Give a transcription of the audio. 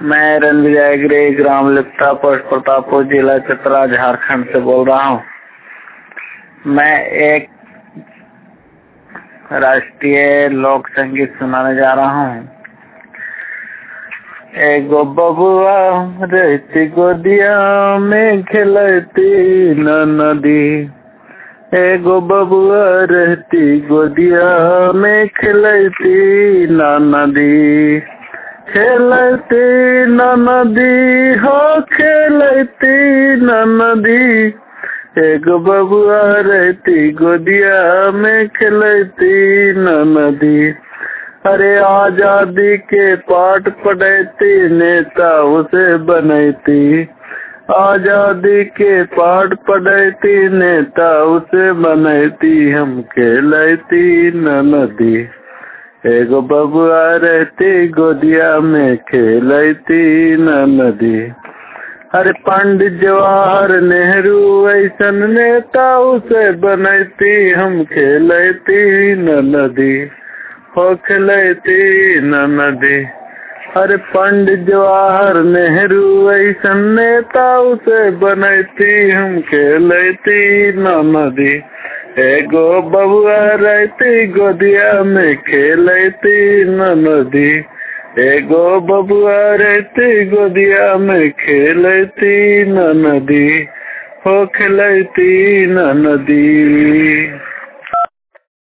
मैं रणविजय गिरी gram लिप्ता post Pratappur जिला चतरा झारखंड से बोल रहा हूँ मैं एक राष्ट्रीय लोक संगीत सुनाने जा रहा हूँ एगो बबुआ रहती गोदिया में खेलती न नदी एगो बबुआ रहती गोदिया में खेलती न नदी खेलती न नदी हो खेलती न नदी एगो बबुआ रहती गोदिया में खेलती न नदी अरे आजादी के पाठ पढ़ती नेता उसे बनती आजादी के पाठ पढ़ती नेता उसे बनती हम खेलती न नदी एगो बबुआ रहती गोदिया में खेलती न नदी अरे पंडित जवाहर नेहरू ऐसन नेता उसे बनती हम खेलती न नदी हो खेलती न नदी अरे पंडित जवाहर नेहरू ऐसन नेता उसे बनती हम खेलती न नदी एगो बबुआ रहती गोदिया में खेलती न नदी एगो बबुआ रहती गोदिया में खेलती न नदी हो खेलती न नदी